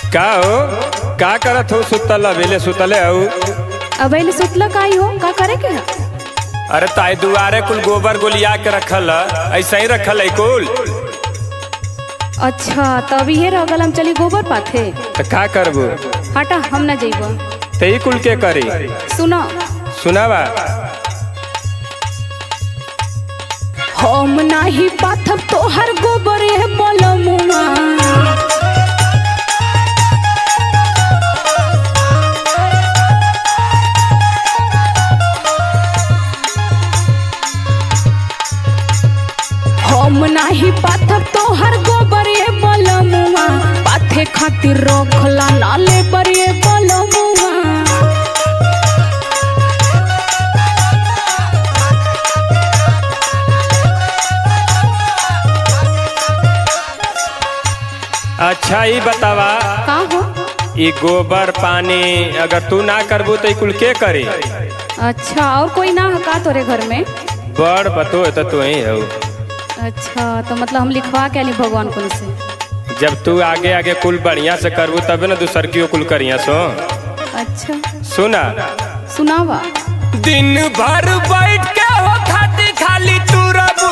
का हो का करत हो सुतल अबेले सुतले हो अब एले सुतला काई हो का करे के है अरे ताई दुआरे कुल गोबर गोलिया के रखल है ऐसा ही रखल है कुल अच्छा तब ये रह गल हम चली गोबर पाथे तो का करबू हटा हम ना जइबो ते ही कुल के करी सुनो सुनावा हम नाही पाथब तोहर गोबर है बलमुआ हम नाही पाथब तोहर गोबर है बलमुआ पाथे खातिर रखला नाले पर ये बलमुआ अच्छा ही बतावा का हो ई गोबर पानी अगर तू ना करबू तो ई कुल के करी अच्छा और कोई ना है का तोरे घर में बड़ पतो है तो तू ही हो अच्छा तो मतलब हम लिखवा के आली भगवान को से जब तू आगे आगे कुल बढ़िया से करबू तबे ना दूसर की कुल करिया सो अच्छा सुना सुनावा दिन भर बैठ के हो खाती खाली तू रबू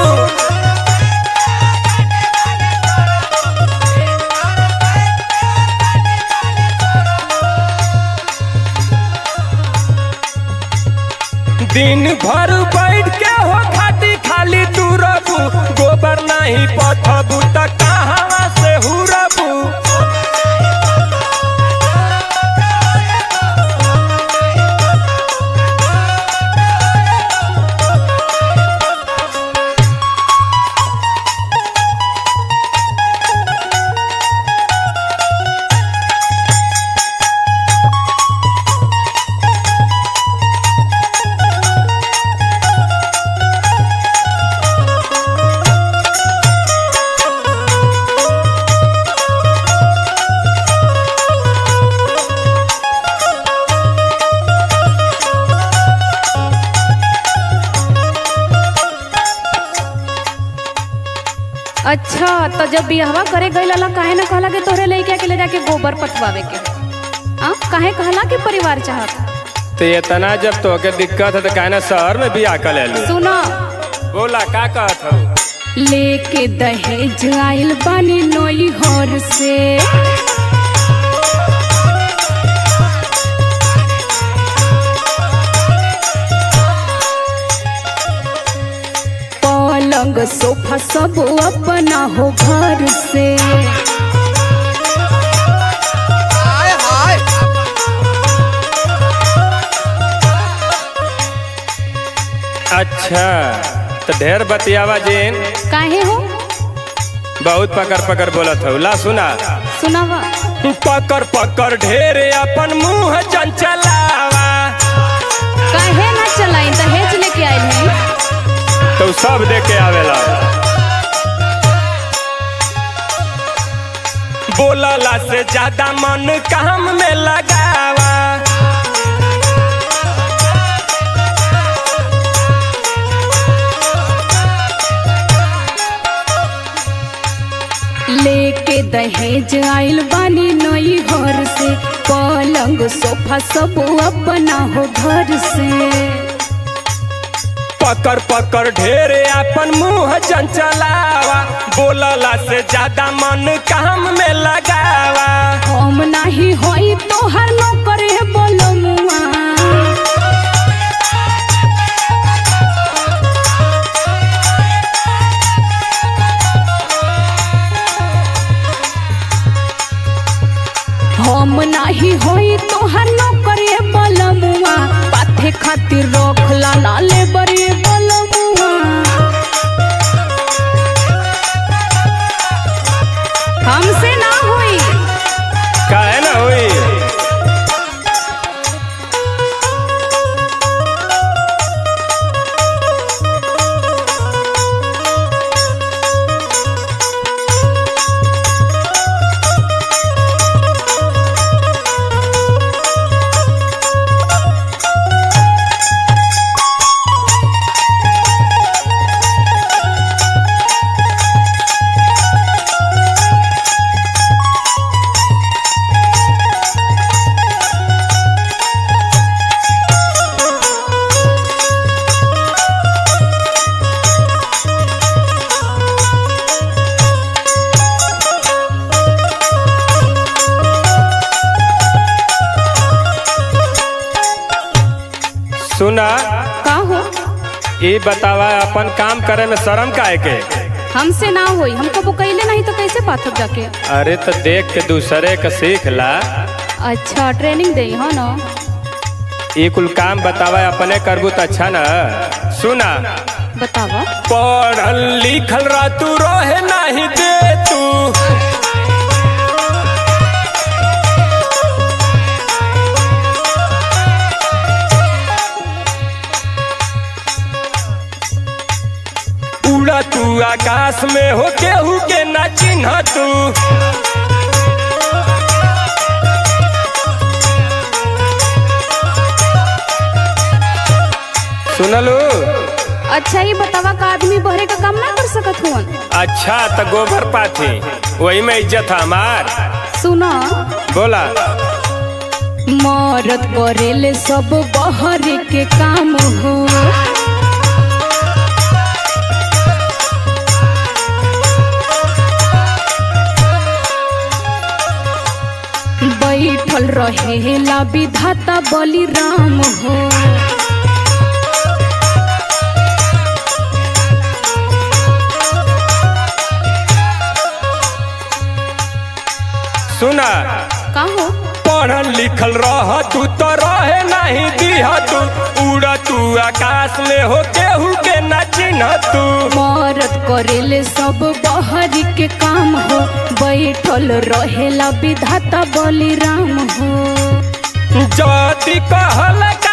दिन भर बैठ के हो खाती खाली तू रबू गोबर नहीं पथबू त कहाँ से हुरबू अच्छा तो जब बिहवा करे गई ला काहे ना कहला के तोहरे लइका के ले जाके गोबर पथवावे के आ काहे कहला के परिवार चाहत तो इतना जब तोके दिक्कत है तो कहना शहर में भी आकर ले लो सुनो बोला का कहत हो लेके दहेज आइल बानी नोई हर से पलंग सोफा सब अपना हो घर से अच्छा तो ढेर बतियावा जेन काहे हो बहुत पकड़ पकड़ बोलत हो ला सुना सुनावा पकड़ पकड़ ढेर अपन मुंह चंचलावा काहे ना चलाई दहेज लेके आइल है तो सब दे के आवेला बोलला से ज्यादा मन काम में लगावा लेके दहेज आइल बानी नई घर से पलंग सोफा सब अपना हो घर से पकड़ पकड़ ढेर अपन मुंह चंचलावा बोलला से ज्यादा मन काम में लगावा हम नाही होई तोहर नौकर है बोलमुआ हम नाही होई तोहर नौकर है बोलमुआ पाथे खातिर रखला नाले बरे बोलमुआ हमसे ना होई काहे ना हुई ये बतावा अपन काम करे में शर्म काहे के हमसे ना होई हम कबो कैले नहीं तो कैसे पाथब जाके अरे तो देख के दूसरे के सीख ला अच्छा ट्रेनिंग दे हो ना ये कुल काम बतावा अपने करबू तो अच्छा ना सुना बतावा पढ़ल लिखल रह तू रहे नहीं दे तू उड़ा तू आकाश में हो केहू के ना चिन्ह तू सुनलू अच्छा ये बतावा का आदमी बहरे का काम ना कर सकत हुन अच्छा तो गोबर पाथी वही में इज्जत है हमार सुना बोला मरद करेले सब बहरे के काम हो बैठल रहेला विधाता बलि राम हो सुना का हो पढ़ल लिखल रह तू तो रहे नहीं दिह तू उड़ा तू आकाश में हो केहू के ना चिन्ह तू मरद करेले सब बहरी के काम हो बैठल रहेला विधाता बलि राम हो जदी कहल